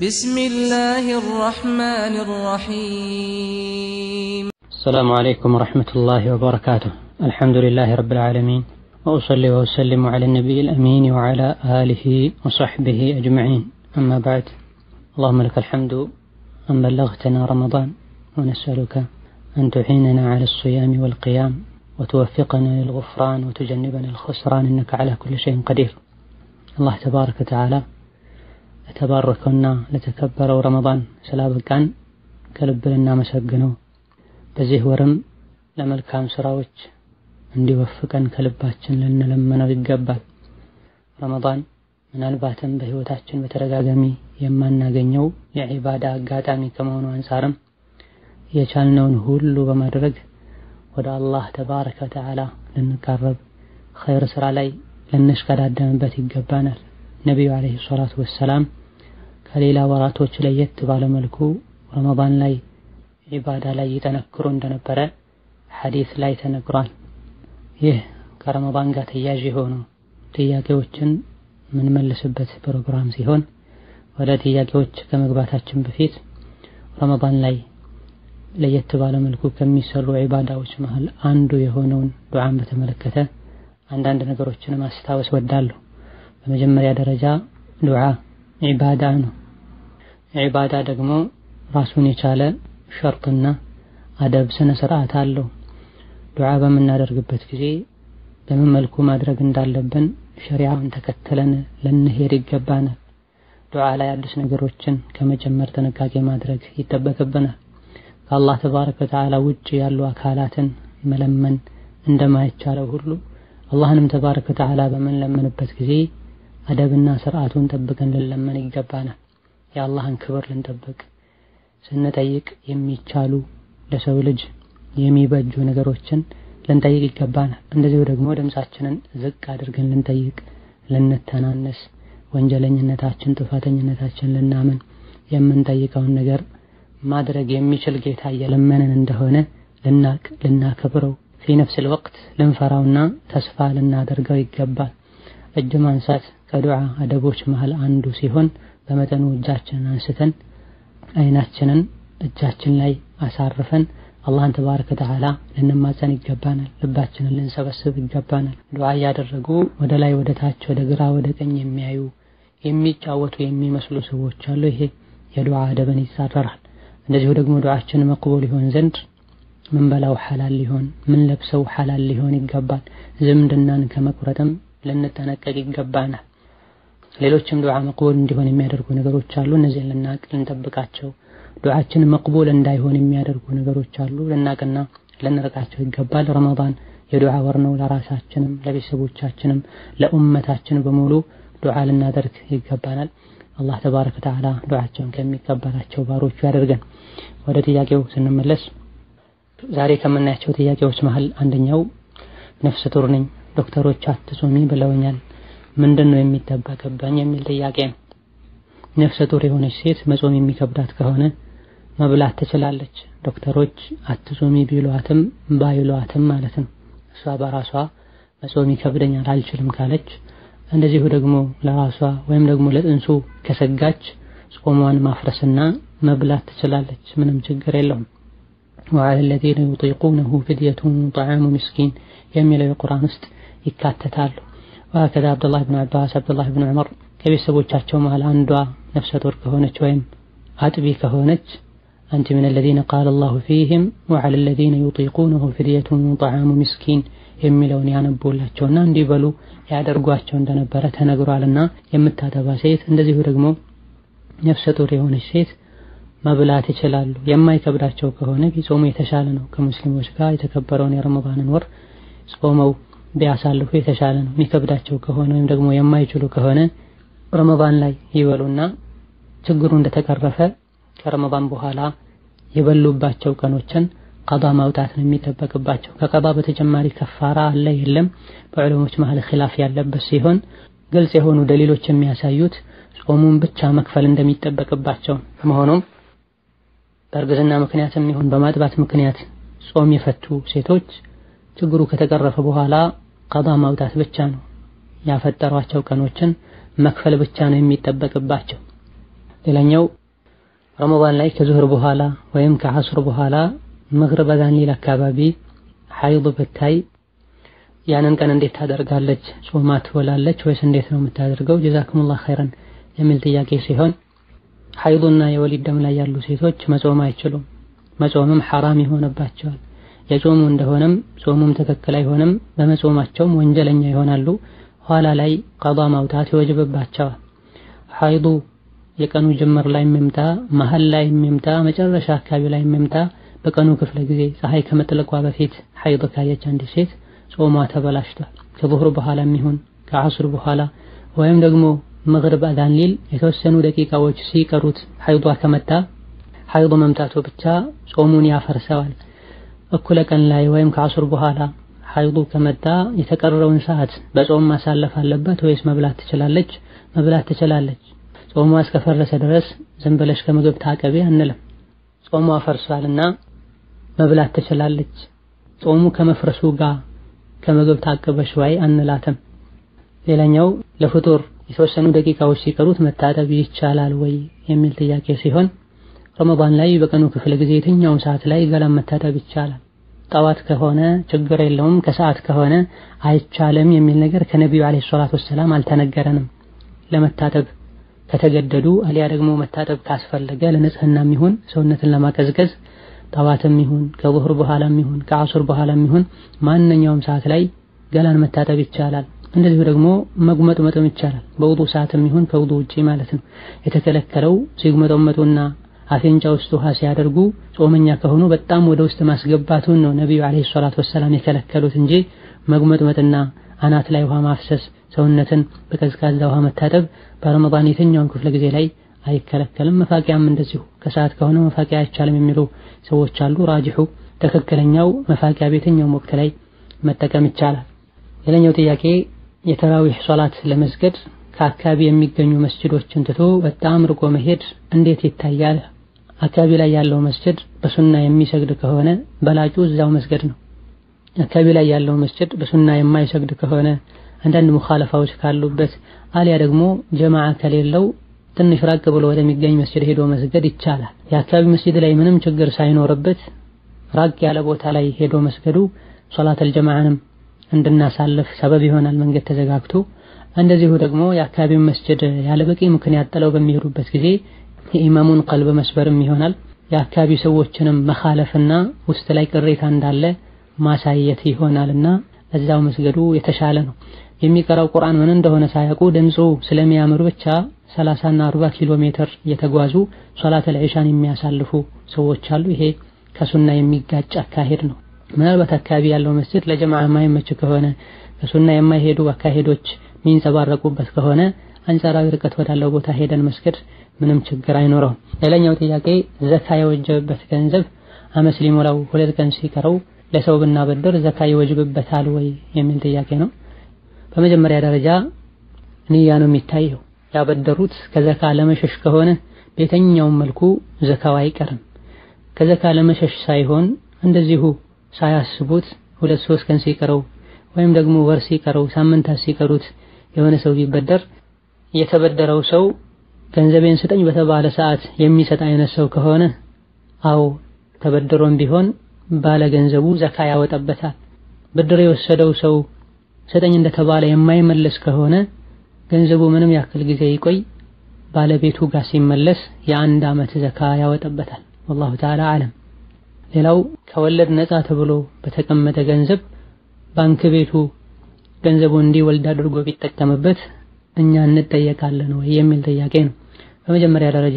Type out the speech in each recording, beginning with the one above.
بسم الله الرحمن الرحيم السلام عليكم ورحمة الله وبركاته الحمد لله رب العالمين وأصلي وأسلم على النبي الأمين وعلى آله وصحبه أجمعين أما بعد اللهم لك الحمد أن بلغتنا رمضان ونسألك أن تعيننا على الصيام والقيام وتوفقنا للغفران وتجنبنا الخسران إنك على كل شيء قدير الله تبارك وتعالى ለተባረከውና ለተከበረው ረመዳን ስላበቃን ከልብ ልናመሰግነው በዚህ ወርም ለመልካም ስራዎች እንዲወፍቀን ከልባችን ልንለምነው ይገባል። ረመዳን ምናልባትም በህይወታችን በተደጋጋሚ የማናገኘው የዒባዳ አጋጣሚ ከመሆኑ አንጻርም የቻልነውን ሁሉ በማድረግ ወደ አላህ ተባረከ ወተዓላ ልንቃረብ ኸይር ስራ ላይ ልንሽቀዳደምበት ይገባናል። ነቢዩ ዓለይሂ ሰላቱ ወሰላም ከሌላ ወራቶች ለየት ባለ መልኩ ረመዳን ላይ ዒባዳ ላይ ይጠነክሩ እንደነበረ ሐዲስ ላይ ተነግሯል። ይህ ከረመዳን ጋር ተያያዥ የሆኑ ጥያቄዎችን የምንመልስበት ፕሮግራም ሲሆን ወደ ጥያቄዎች ከመግባታችን በፊት ረመዳን ላይ ለየት ባለ መልኩ ከሚሰሩ ዒባዳዎች መሃል አንዱ የሆነውን ዱዓን በተመለከተ አንዳንድ ነገሮችን ማስታወስ ወዳለሁ። በመጀመሪያ ደረጃ ዱዓ ዒባዳ ነው። ዒባዳ ደግሞ ራሱን የቻለ ሸርጥና አደብ ስነ ስርዓት አለው። ዱዓ በምናደርግበት ጊዜ በምን መልኩ ማድረግ እንዳለብን ሸሪዓውን ተከትለን ልንሄድ ይገባናል። ዱዓ ላይ አዲስ ነገሮችን ከመጨመር ጥንቃቄ ማድረግ ይጠበቅብናል። ከአላህ ተባረከ ወተዓላ ውጭ ያሉ አካላትን መለመን እንደማይቻለው ሁሉ አላህንም ተባረከ ወተዓላ በምንለምንበት ጊዜ አደብና ስርዓቱን ጠብቀን ልንለመን ይገባናል። የአላህን ክብር ልንጠብቅ ስንጠይቅ የሚቻሉ ለሰው ልጅ የሚበጁ ነገሮችን ልንጠይቅ ይገባናል። እንደዚሁ ደግሞ ድምፃችንን ዝቅ አድርገን ልንጠይቅ፣ ልንተናነስ፣ ወንጀለኝነታችን፣ ጥፋተኝነታችን ልናምን የምንጠይቀውን ነገር ማድረግ የሚችል ጌታ እየለመንን እንደሆነ ልናቅ፣ ልናከብረው ፊ ነፍስል ወቅት ልንፈራውና ተስፋ ልናደርገው ይገባል። እጅ ማንሳት ከዱዓ አደቦች መሃል አንዱ ሲሆን በመጠኑ እጃችንን አንስተን አይናችንን እጃችን ላይ አሳርፈን አላህን ተባረከ ወተዓላ ልንማጸን ይገባናል። ልባችንን ልንሰበስብ ይገባናል። ዱዓ እያደረጉ ወደ ላይ፣ ወደ ታች፣ ወደ ግራ፣ ወደ ቀኝ የሚያዩ የሚጫወቱ የሚመስሉ ሰዎች አሉ። ይሄ የዱዓ አደብን ይጻረራል። እንደዚሁ ደግሞ ዱዓችን መቅቡል ይሆን ዘንድ ምን በላው ሐላል ሊሆን ምን ለብሰው ሐላል ሊሆን ይገባል። ዝምድናን ከመቁረጥም ልንጠነቀቅ ይገባናል። ሌሎችም ዱዓ መቅቡል እንዲሆን የሚያደርጉ ነገሮች አሉ። እነዚህን ልናቅ ልንጠብቃቸው፣ ዱዓችን መቅቡል እንዳይሆን የሚያደርጉ ነገሮች አሉ። ልናቅና ልንርቃቸው ይገባል። ረመዳን የዱዓ ወር ነው። ለራሳችንም ለቤተሰቦቻችንም ለኡመታችን በሙሉ ዱዓ ልናደርግ ይገባናል። አላህ ተባረከ ወተዓላ ዱዓቸውን ከሚቀበላቸው ባሮቹ ያደርገን። ወደ ጥያቄው ስንመለስ ዛሬ ከምናያቸው ጥያቄዎች መሃል አንደኛው ነፍሰ ጡር ነኝ ዶክተሮች አትጾሚ ብለውኛል፣ ምንድን ነው የሚጠበቅብኝ የሚል ጥያቄ ነው። ነፍሰ ጡር የሆነች ሴት መጾም የሚከብዳት ከሆነ መብላት ትችላለች። ዶክተሮች አትጾሚ ቢሏትም ባይሏትም ማለት ነው። እሷ በራሷ መጾም ይከብደኛል አልችልም ካለች፣ እንደዚሁ ደግሞ ለራሷ ወይም ደግሞ ለጥንሱ ከሰጋች ጾሟን ማፍረስና መብላት ትችላለች። ምንም ችግር የለውም። ወዐለ ለዚነ ዩጢቁነሁ ፊድየቱን ጠዓሙ ምስኪን የሚለው የቁርአን ውስጥ ይካተታሉ። ወሀከዛ አብዱላህ ብን አባስ፣ አብዱላህ ብን ዑመር ከቤተሰቦቻቸው መሃል አንዷ ነፍሰ ጡር ከሆነች ወይም አጥቢ ከሆነች አንቲ ምን አለዚነ ቃለ አላሁ ፊህም ወዐለ ለዚነ ዩጢቁነሁ ፊድየቱን ጠዓሙ ምስኪን የሚለውን ያነቡላቸውና እንዲበሉ ያደርጓቸው እንደነበረ ተነግሯልና የምታጠባ ሴት እንደዚሁ ደግሞ ነፍሰ ጡር የሆነች ሴት መብላት ይችላሉ። የማይከብዳቸው ከሆነ ቢጾሙ የተሻለ ነው። ከሙስሊሞች ጋር የተከበረውን የረመዳንን ወር ጾመው ቢያሳልፉ የተሻለ ነው። የሚከብዳቸው ከሆነ ወይም ደግሞ የማይችሉ ከሆነ ረመዳን ላይ ይበሉና ችግሩ እንደተቀረፈ ከረመዳን በኋላ የበሉባቸው ቀኖችን ቀዳ ማውጣት ነው የሚጠበቅባቸው። ከቀዳ በተጨማሪ ከፋራ አለ የለም በዑለሞች መሀል ኺላፍ ያለበት ሲሆን ግልጽ የሆኑ ደሊሎች የሚያሳዩት ጾሙን ብቻ መክፈል እንደሚጠበቅባቸው መሆኑም በእርግዝና ምክንያትም ይሁን በማጥባት ምክንያት ጾም የፈቱ ሴቶች ችግሩ ከተቀረፈ በኋላ ቀዳ ማውጣት ብቻ ነው። ያፈጠሯቸው ቀኖችን መክፈል ብቻ ነው የሚጠበቅባቸው። ሌላኛው ረመዳን ላይ ከዙህር በኋላ ወይም ከዐስር በኋላ መግሪብ አዛን ሊል አካባቢ ሐይድ ብታይ ያንን ቀን እንዴት ታደርጋለች? ጾማ ትውላለች ወይስ እንዴት ነው የምታደርገው? ጀዛኩሙላህ ኸይረን የሚል ጥያቄ ሲሆን ሐይዱና የወሊድ ደም ላይ ያሉ ሴቶች መጾም አይችሉም። መጾምም ሐራም ይሆንባቸዋል። የጾሙ እንደሆነም ጾሙም ትክክል አይሆንም። በመጾማቸውም ወንጀለኛ ይሆናሉ። ኋላ ላይ ቀዷ ማውጣት ይወጅብባቸዋል። ሐይዱ የቀኑ ጅምር ላይ የሚምጣ መሀል ላይ የሚምጣ መጨረሻ አካባቢ ላይ የሚምጣ በቀኑ ክፍለ ጊዜ ፀሐይ ከመጥለቋ በፊት ሐይድ ካየች አንዲት ሴት ጾሟ ተበላሽቷል። ከዙህር በኋላ የሚሆን ከዐስር በኋላ ወይም ደግሞ መግሪብ አዛን ሊል የተወሰኑ ደቂቃዎች ሲቀሩት ሐይዷ ከመጣ ሐይዱ መምጣቱ ብቻ ጾሙን ያፈርሰዋል። እኩለ ቀን ላይ ወይም ከዐስር በኋላ ሐይዱ ከመጣ የተቀረውን ሰዓት በጾም ማሳለፍ አለበት ወይስ መብላት ትችላለች? መብላት ትችላለች። ጾሟ እስከፈረሰ ድረስ ዝም ብለሽ ከምግብ ታቀቢ አንልም። ጾሟ ፈርሷልና መብላት ትችላለች። ጾሙ ከመፍረሱ ጋር ከምግብ ታቅበሽ ወይ አንላትም። ሌላኛው ለፍጡር የተወሰኑ ደቂቃዎች ሲቀሩት መታጠብ ይቻላል ወይ የሚል ጥያቄ ሲሆን ረመዳን ላይ በቀኑ ክፍለ ጊዜ የትኛውም ሰዓት ላይ ገላን መታጠብ ይቻላል። ጠዋት ከሆነ ችግር የለውም፣ ከሰዓት ከሆነ አይቻልም የሚል ነገር ከነቢዩ አለይሂ ሰላቱ ወሰላም አልተነገረንም። ለመታጠብ ከተገደዱ አሊያ ደግሞ መታጠብ ካስፈለገ ለንጽህናም ይሁን ሰውነትን ለማቀዝቀዝ ጠዋትም ይሁን ከዙህር በኋላም ይሁን ከዐሱር በኋላም ይሁን ማንኛውም ሰዓት ላይ ገላን መታጠብ ይቻላል። እንደዚሁ ደግሞ መጉመጥመጥም ይቻላል። በውዱ ሰዓትም ይሁን ከውዱ ውጪ ማለት ነው። የተከለከለው ሲጉመጠመጡና አፍንጫ ውስጥ ውሃ ሲያደርጉ ጾመኛ ከሆኑ በጣም ወደ ውስጥ ማስገባቱን ነው ነቢዩ አለይሂ ሰላቱ ወሰላም የከለከሉት እንጂ መጉመጥመጥና አናት ላይ ውሃ ማፍሰስ፣ ሰውነትን በቀዝቃዛ ውሃ መታጠብ በረመዳን የትኛውም ክፍለ ጊዜ ላይ አይከለከልም። መፋቂያም እንደዚሁ ከሰዓት ከሆነ መፋቂያ አይቻልም የሚሉ ሰዎች አሉ። ራጅሑ ትክክለኛው መፋቂያ በየትኛውም ወቅት ላይ መጠቀም ይቻላል። ሌላኛው ጥያቄ የተራዊህ ሶላት ለመስገድ ከአካባቢ የሚገኙ መስጅዶችን ትቶ በጣም ርቆ መሄድ እንዴት ይታያል? አካባቢ ላይ ያለው መስጅድ በሱና የሚሰግድ ከሆነ በላጩ እዛው መስገድ ነው። አካባቢ ላይ ያለው መስጅድ በሱና የማይሰግድ ከሆነ አንዳንድ ሙኻለፋዎች ካሉበት አሊያ ደግሞ ጀማዓ ከሌለው ትንሽ ራቅ ብሎ ወደሚገኝ መስጅድ ሄዶ መስገድ ይቻላል። የአካባቢ መስጅድ ላይ ምንም ችግር ሳይኖርበት ራቅ ያለ ቦታ ላይ ሄዶ መስገዱ ሶላተል ጀማዓንም እንድናሳልፍ ሰበብ ይሆናል፣ መንገድ ተዘጋግቶ። እንደዚሁ ደግሞ የአካባቢውን መስጅድ ያለ በቂ ምክንያት ጥለው በሚሄዱበት ጊዜ የኢማሙን ቀልብ መስበርም ይሆናል። የአካባቢ ሰዎችንም መኻለፍና ውስጥ ላይ ቅሬታ እንዳለ ማሳየት ይሆናልና እዛው መስገዱ የተሻለ ነው። የሚቀራው ቁርአን ምን እንደሆነ ሳያውቁ ድምፁ ስለሚያምር ብቻ 30 እና 40 ኪሎ ሜትር እየተጓዙ ሶላተል ዒሻን የሚያሳልፉ ሰዎች አሉ። ይሄ ከሱና የሚጋጭ አካሄድ ነው። ምናልባት አካባቢ ያለው መስጅድ ለጀማዓ የማይመች ከሆነ ከሱና የማይሄዱ አካሄዶች የሚንጸባረቁበት ከሆነ አንጻራዊ ርቀት ወዳለው ቦታ ሄደን መስገድ ምንም ችግር አይኖረውም። ሌላኛው ጥያቄ ዘካ የወጀበበት ገንዘብ አመት ሊሞላው ሁለት ቀን ሲቀረው ለሰው ብናበድር ዘካ ይወጅብበታል ወይ የሚል ጥያቄ ነው። በመጀመሪያ ደረጃ ንያ ነው የሚታየው። ያበደሩት ከዘካ ለመሸሽ ከሆነ በየትኛውም መልኩ ዘካው አይቀርም። ከዘካ ለመሸሽ ሳይሆን እንደዚሁ ሳያስቡት ሁለት ሶስት ቀን ሲቀረው ወይም ደግሞ ወር ሲቀረው ሳምንታት ሲቀሩት የሆነ ሰው ቢበደር የተበደረው ሰው ገንዘቤን ስጠኝ በተባለ ሰዓት የሚሰጥ አይነት ሰው ከሆነ አዎ ተበድሮም ቢሆን ባለ ገንዘቡ ዘካ ያወጣበታል። ብድር የወሰደው ሰው ስጠኝ እንደተባለ የማይመለስ ከሆነ ገንዘቡ ምንም ያክል ጊዜ ይቆይ ባለቤቱ ጋር ሲመለስ የአንድ ዓመት ዘካ ያወጣበታል። ወላሁ ተዓላ አለም። ሌላው ከወለድ ነፃ ተብሎ በተቀመጠ ገንዘብ ባንክ ቤቱ ገንዘቡ እንዲወልድ አድርጎ ቢጠቀምበት እኛ እንጠየቃለን ወይ የሚል ጥያቄ ነው። በመጀመሪያ ደረጃ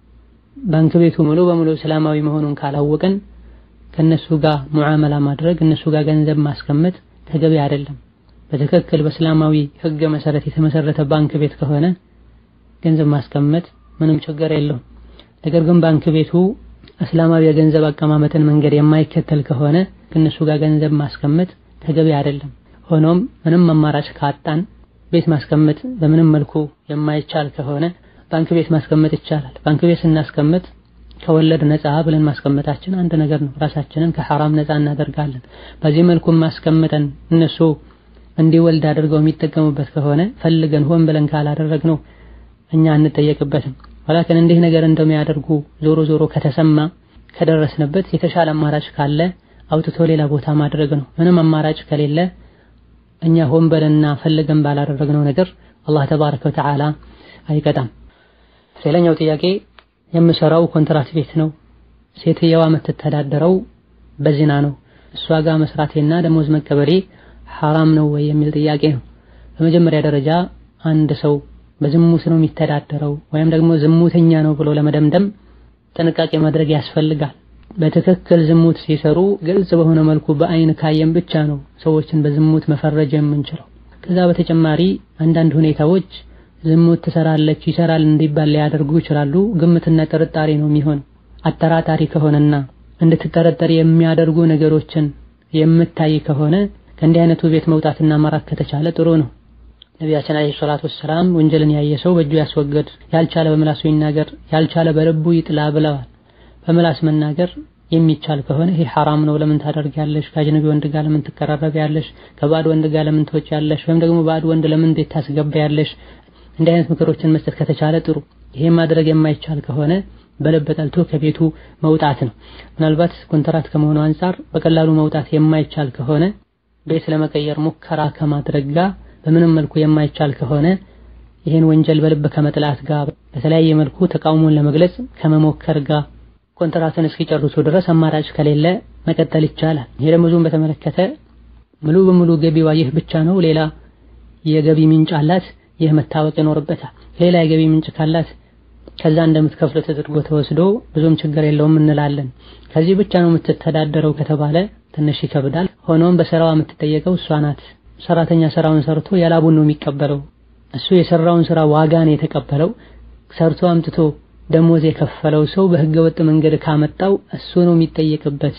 ባንክ ቤቱ ሙሉ በሙሉ እስላማዊ መሆኑን ካላወቀን ከነሱ ጋር ሙዓመላ ማድረግ እነሱ ጋር ገንዘብ ማስቀመጥ ተገቢ አይደለም። በትክክል በእስላማዊ ሕግ መሰረት የተመሰረተ ባንክ ቤት ከሆነ ገንዘብ ማስቀመጥ ምንም ችግር የለውም። ነገር ግን ባንክ ቤቱ እስላማዊ የገንዘብ አቀማመጥን መንገድ የማይከተል ከሆነ ከነሱ ጋር ገንዘብ ማስቀመጥ ተገቢ አይደለም። ሆኖም ምንም አማራጭ ካጣን ቤት ማስቀመጥ በምንም መልኩ የማይቻል ከሆነ ባንክ ቤት ማስቀመጥ ይቻላል። ባንክ ቤት ስናስቀምጥ ከወለድ ነፃ ብለን ማስቀመጣችን አንድ ነገር ነው። ራሳችንን ከሐራም ነፃ እናደርጋለን። በዚህ መልኩ ማስቀምጠን እነሱ እንዲወልድ አድርገው የሚጠቀሙበት ከሆነ ፈልገን ሆን ብለን ካላደረግነው እኛ አንጠየቅበትም። ወላኪን እንዲህ ነገር እንደሚያደርጉ ዞሮ ዞሮ ከተሰማ ከደረስንበት የተሻለ አማራጭ ካለ አውጥቶ ሌላ ቦታ ማድረግ ነው። ምንም አማራጭ ከሌለ እኛ ሆን በለና ፈልገን ባላደረግነው ነገር አላህ ተባረከ ወተዓላ አይቀጣም። ሌላኛው ጥያቄ የምሰራው ኮንትራት ቤት ነው። ሴትየዋ የምትተዳደረው በዚና ነው። እሷ ጋር መስራቴና ደሞዝ መቀበሌ ሐራም ነው ወይ የሚል ጥያቄ ነው። በመጀመሪያ ደረጃ አንድ ሰው በዝሙት ነው የሚተዳደረው ወይም ደግሞ ዝሙተኛ ነው ብሎ ለመደምደም ጥንቃቄ ማድረግ ያስፈልጋል። በትክክል ዝሙት ሲሰሩ ግልጽ በሆነ መልኩ በአይን ካየን ብቻ ነው ሰዎችን በዝሙት መፈረጅ የምንችለው። ከዛ በተጨማሪ አንዳንድ ሁኔታዎች ዝሙት ትሰራለች ይሰራል እንዲባል ሊያደርጉ ይችላሉ። ግምትና ጥርጣሬ ነው የሚሆነው። አጠራጣሪ ከሆነና እንድትጠረጠር የሚያደርጉ ነገሮችን የምታይ ከሆነ ከእንዲህ አይነቱ ቤት መውጣትና መራቅ ከተቻለ ጥሩ ነው። ነቢያችን አለይሂ ሰላቱ ወሰላም ወንጀልን ያየ ሰው በእጁ ያስወገድ፣ ያልቻለ በምላሱ ይናገር፣ ያልቻለ በልቡ ይጥላ ብለዋል። በምላስ መናገር የሚቻል ከሆነ ይሄ ሐራም ነው፣ ለምን ታደርጊያለሽ? ከአጅነቢ ወንድ ጋር ለምን ትቀራረቢያለሽ? ከባዕድ ወንድ ጋር ለምን ትወጪያለሽ? ወይም ደግሞ ባዕድ ወንድ ለምን እንዴት ታስገቢያለሽ? እንዲህ አይነት ምክሮችን መስጠት ከተቻለ ጥሩ። ይሄ ማድረግ የማይቻል ከሆነ በልብ ጠልቶ ከቤቱ መውጣት ነው። ምናልባት ኮንትራት ከመሆኑ አንጻር በቀላሉ መውጣት የማይቻል ከሆነ ቤት ለመቀየር ሙከራ ከማድረግ ጋር በምንም መልኩ የማይቻል ከሆነ ይህን ወንጀል በልብ ከመጥላት ጋር በተለያየ መልኩ ተቃውሞን ለመግለጽ ከመሞከር ጋር ኮንትራትን እስኪጨርሱ ድረስ አማራጭ ከሌለ መቀጠል ይቻላል። ይሄ ደሞዙን በተመለከተ ሙሉ በሙሉ ገቢዋ ይህ ብቻ ነው፣ ሌላ የገቢ ምንጭ አላት፣ ይህ መታወቅ ይኖርበታል። ሌላ የገቢ ምንጭ ካላት ከዛ እንደምትከፍል ተደርጎ ተወስዶ ብዙም ችግር የለውም እንላለን። ከዚህ ብቻ ነው የምትተዳደረው ከተባለ ትንሽ ይከብዳል። ሆኖም በስራዋ የምትጠየቀው እሷ ናት። ሰራተኛ ስራውን ሰርቶ ያላቡን ነው የሚቀበለው። እሱ የሰራውን ስራ ዋጋ ነው የተቀበለው። ሰርቶ አምጥቶ ደሞዝ የከፈለው ሰው በህገ ወጥ መንገድ ካመጣው እሱ ነው የሚጠየቅበት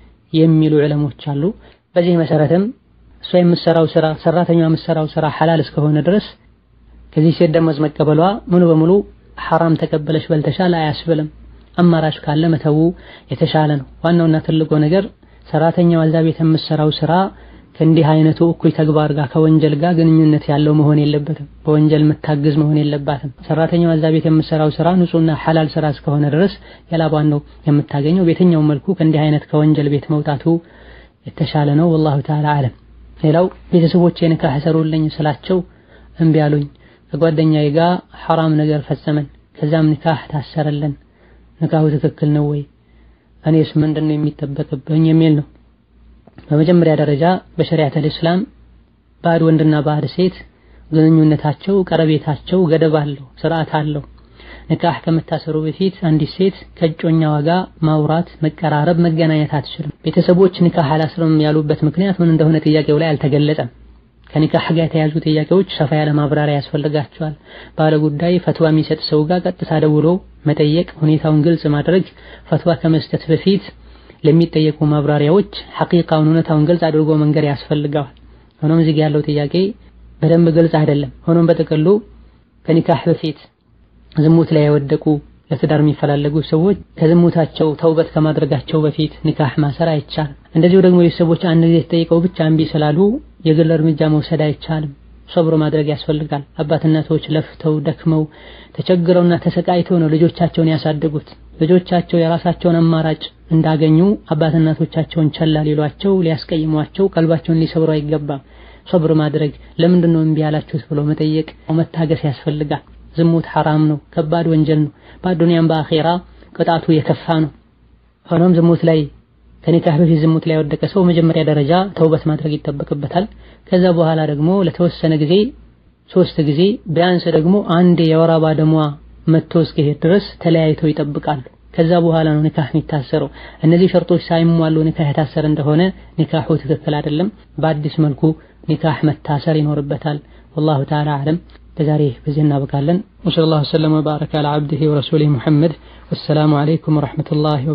የሚሉ ዕለሞች አሉ። በዚህ መሰረትም እሷ የምትሰራው ስራ ሰራተኛ የምትሰራው ስራ ሐላል እስከሆነ ድረስ ከዚህ ሴት ደሞዝ መቀበሏ ሙሉ በሙሉ ሐራም ተቀበለሽ በልተሻል አያስብልም። አማራጭ ካለ መተው የተሻለ ነው። ዋናውና ትልቁ ነገር ሰራተኛዋ እዛ ቤት የምትሰራው ስራ ከእንዲህ አይነቱ እኩይ ተግባር ጋር ከወንጀል ጋር ግንኙነት ያለው መሆን የለበትም። በወንጀል የምታግዝ መሆን የለባትም። ሰራተኛዋ እዛ ቤት የምትሰራው ስራ ንጹህና ሐላል ስራ እስከሆነ ድረስ የላቧን ነው የምታገኘው። በየትኛውም መልኩ ከእንዲህ አይነት ከወንጀል ቤት መውጣቱ የተሻለ ነው። ወላሁ ተዓላ አለም። ሌላው ቤተሰቦቼ ንካህ ሰሩልኝ ስላቸው እምቢ አሉኝ። ከጓደኛዬ ጋር ሐራም ነገር ፈጸመን፣ ከዛም ንካህ ታሰረልን። ንካሁ ትክክል ነው ወይ? እኔስ ምንድን ነው የሚጠበቅብኝ የሚል ነው። በመጀመሪያ ደረጃ በሸሪዓተል ኢስላም ባዕድ ወንድና ባዕድ ሴት ግንኙነታቸው ቀረቤታቸው ገደብ አለው፣ ስርዓት አለው። ንካህ ከመታሰሩ በፊት አንዲት ሴት ከእጮኛዋ ጋር ማውራት፣ መቀራረብ፣ መገናኘት አትችልም። ቤተሰቦች ንካህ አላስርም ያሉበት ምክንያት ምን እንደሆነ ጥያቄው ላይ አልተገለጸም። ከኒካህ ጋር የተያዙ ጥያቄዎች ሰፋ ያለ ማብራሪያ ያስፈልጋቸዋል። ባለ ጉዳይ ፈትዋ የሚሰጥ ሰው ጋር ቀጥታ ደውሎ መጠየቅ፣ ሁኔታውን ግልጽ ማድረግ፣ ፈትዋ ከመስጠት በፊት ለሚጠየቁ ማብራሪያዎች ሐቂቃውን እውነታውን ግልጽ አድርጎ መንገር ያስፈልገዋል። ሆኖም እዚህ ያለው ጥያቄ በደንብ ግልጽ አይደለም። ሆኖም በጥቅሉ ከኒካህ በፊት ዝሙት ላይ የወደቁ ለትዳር የሚፈላለጉ ሰዎች ከዝሙታቸው ተውበት ከማድረጋቸው በፊት ኒካህ ማሰር አይቻልም። እንደዚሁ ደግሞ ቤተሰቦች አንድ ጊዜ ተጠይቀው ብቻ እምቢ ስላሉ የግል እርምጃ መውሰድ አይቻልም። ሶብር ማድረግ ያስፈልጋል። አባት እናቶች ለፍተው ደክመው ተቸግረውና ተሰቃይተው ነው ልጆቻቸውን ያሳደጉት። ልጆቻቸው የራሳቸውን አማራጭ እንዳገኙ አባት እናቶቻቸውን ቸላ ሊሏቸው፣ ሊያስቀይሟቸው፣ ቀልባቸውን ሊሰብሩ አይገባም። ሶብር ማድረግ ለምንድን ነው እምቢ ያላችሁት ብሎ መጠየቅ፣ መታገስ ያስፈልጋል። ዝሙት ሐራም ነው፣ ከባድ ወንጀል ነው። በአዱንያም በአኼራ ቅጣቱ የከፋ ነው። ሆኖም ዝሙት ላይ ከኒካህ በፊት ዝሙት ላይ የወደቀ ሰው መጀመሪያ ደረጃ ተውበት ማድረግ ይጠበቅበታል። ከዛ በኋላ ደግሞ ለተወሰነ ጊዜ ሶስት ጊዜ ቢያንስ ደግሞ አንድ የወር አበባ ደሟ መጥቶ እስኪሄድ ድረስ ተለያይተው ይጠብቃሉ። ከዛ በኋላ ነው ኒካህ የሚታሰረው። እነዚህ ሸርጦች ሳይሟሉ ኒካህ የታሰረ እንደሆነ ኒካሁ ትክክል አይደለም። በአዲስ መልኩ ኒካህ መታሰር ይኖርበታል። ወላሁ ተዓላ አዕለም። ለዛሬ በዚህ እናበቃለን። ወሰለላሁ ወሰለም ወባረከ አላ ዓብዲሂ ወረሱሊሂ ሙሐመድ። ወሰላሙ ዓለይኩም ወረሕመቱላሂ